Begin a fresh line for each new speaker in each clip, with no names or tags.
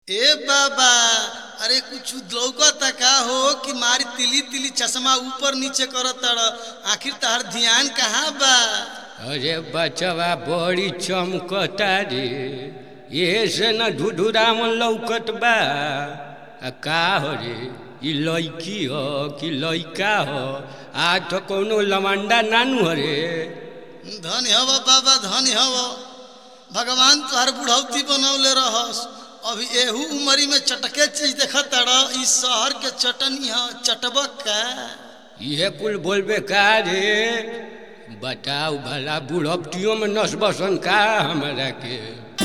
ए बाबा अरे कुछ लौकता का हो कि मारी तिली तिली चश्मा ऊपर नीचे करत आखिर तहर ध्यान कहाँ बा
अरे बचवा बड़ी चमकता रे ये से न ढुढुराम लौकत बा आ का हो रे ई लड़की हो कि लड़का हो आज तो कोनो लमंडा नानू हो रे
धन हव बाबा धन हव भगवान तुहार बुढ़ौती बनौले रहस अभी एहू उमरी में चटके चीज देखत इस शहर के चटनी ह चटबक का
इहे कुल बोलबे का रे बताओ भला बुढ़पटियों में नस बसन का हमारा के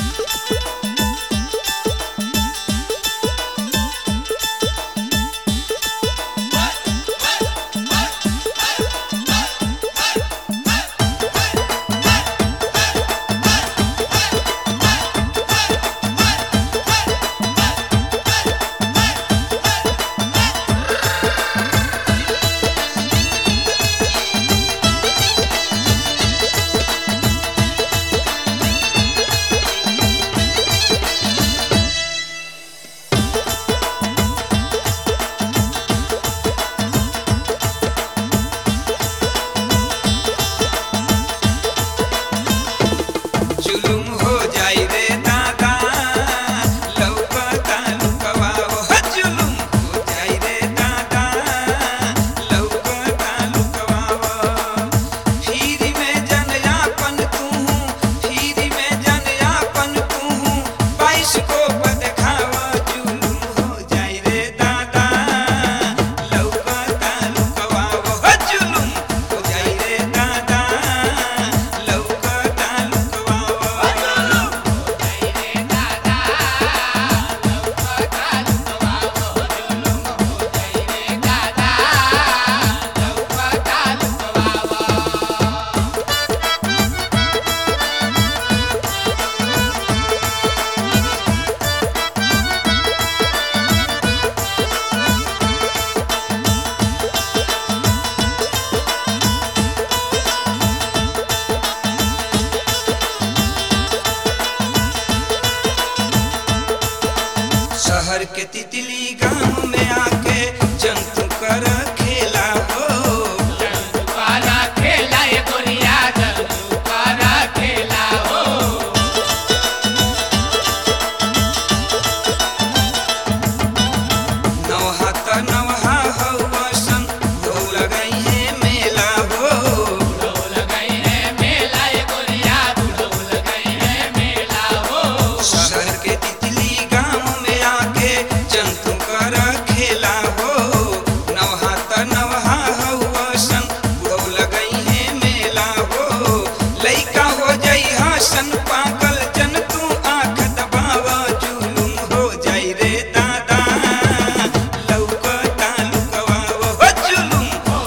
जुलुम हो जाई रे दादा लौकता लुकवा हो जुलुम हो जाई रे दादा लौकता लुकवा फिरी में जनयापन तू फिरी में जनयापन तू बाईस को बदखावा जुलुम हो जाई रे दादा लौकता लुकवा हो जुलुम हो जाई रे दादा लौकता लुकवा शहर के तितली गांव में आके जंतु कर खेला हो नवहा त नवहा हौसन हो लगई है मेला हो शहर के तितली गांव में आके जंतु कर खेला हो नवहा त नवहा हौसन हो लगई है मेला हो लइका हो जई हसन पागल जन तू आंख दबाव जुलुम हो जाई रे दादा लौकता लुकवा हो जुलुम हो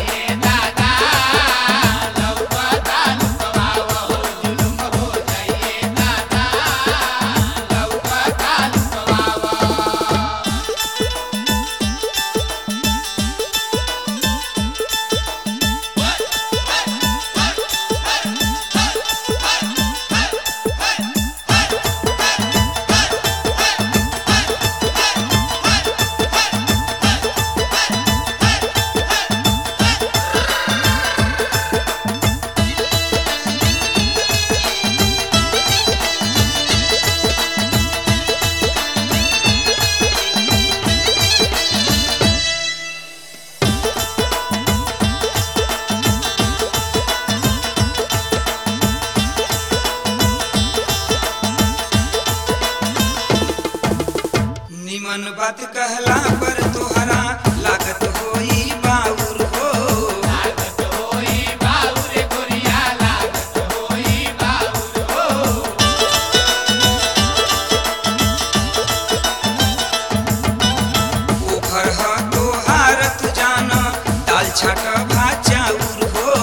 निमन बात कहला पर तोहरा लागत होई बाउर हो ओखर ह तोहार तू जान दाल छाट भात चाउर हो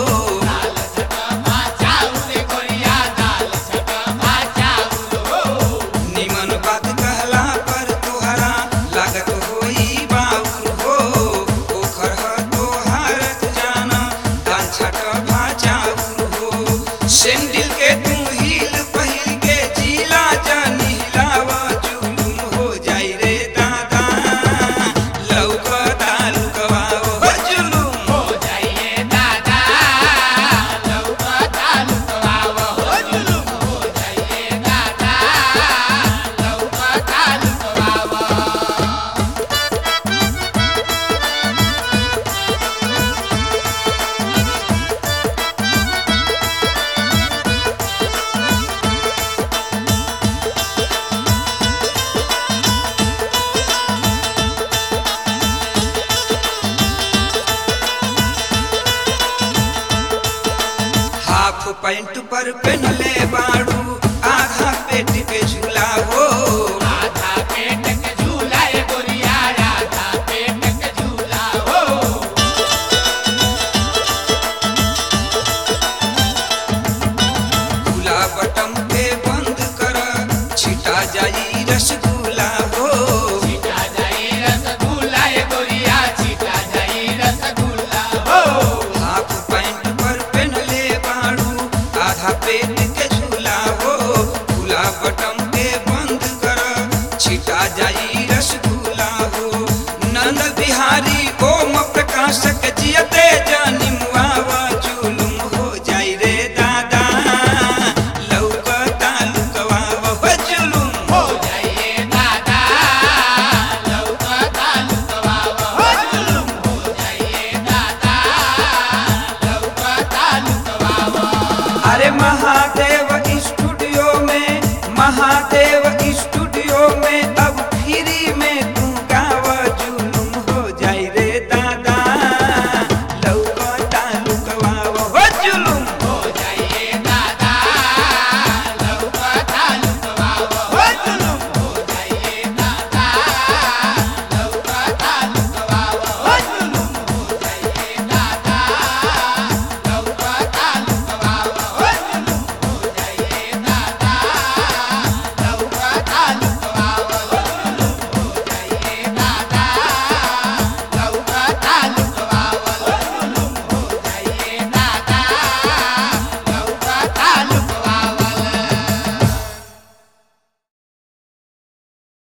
निमन बात कहला पर तोहरा लागत होई बाउर हो ओखर ह तोहार तू जान दाल छाट भात चाउर हो सेंडिल के तू हील पहिल के जिला जानी हिलावा जुलुम हो पैंट पर पहनले बाड़ू आधा पेट के झूला हो
आधा पेट के झूला ए गोरिया आधा पेट के झूला हो
खुला बटम के बंद कर छिटा जाई रसगुल्ला हो
छिटा जाई रसगुल्ला ए गोरिया छिटा जाई रसगुल्ला हो
हाफ पैंट पर पहनले बाड़ू आधा पेट के झूला हो खुला बटम के बंद कर छिटा जाई रसगुल्ला हो नंद बिहारी ओम प्रकाश के